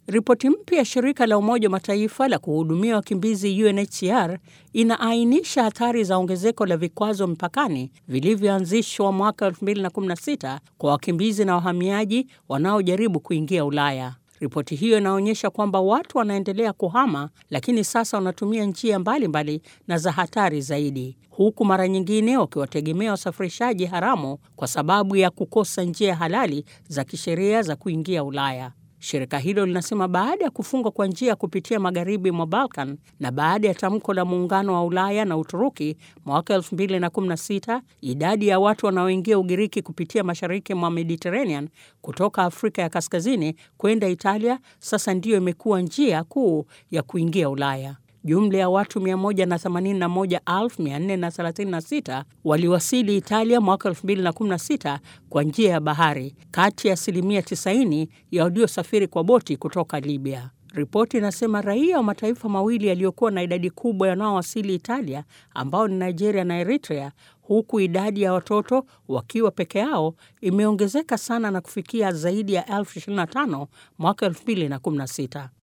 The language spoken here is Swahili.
Ripoti mpya ya shirika la Umoja wa Mataifa la kuhudumia wakimbizi UNHCR inaainisha hatari za ongezeko la vikwazo mpakani vilivyoanzishwa mwaka 2016 kwa wakimbizi na wahamiaji wanaojaribu kuingia Ulaya. Ripoti hiyo inaonyesha kwamba watu wanaendelea kuhama, lakini sasa wanatumia njia mbalimbali mbali na za hatari zaidi, huku mara nyingine wakiwategemea wasafirishaji haramu kwa sababu ya kukosa njia halali za kisheria za kuingia Ulaya. Shirika hilo linasema baada ya kufungwa kwa njia kupitia magharibi mwa Balkan na baada ya tamko la muungano wa Ulaya na Uturuki mwaka 2016, idadi ya watu wanaoingia Ugiriki kupitia mashariki mwa Mediterranean kutoka Afrika ya Kaskazini kwenda Italia sasa ndiyo imekuwa njia kuu ya kuingia Ulaya. Jumla ya watu 181,436 waliwasili Italia mwaka 2016 kwa njia ya bahari, kati ya asilimia 90 ya waliosafiri kwa boti kutoka Libya. Ripoti inasema raia wa mataifa mawili yaliyokuwa na idadi kubwa wanaowasili Italia, ambao ni Nigeria na Eritrea, huku idadi ya watoto wakiwa peke yao imeongezeka sana na kufikia zaidi ya elfu 25 mwaka 2016.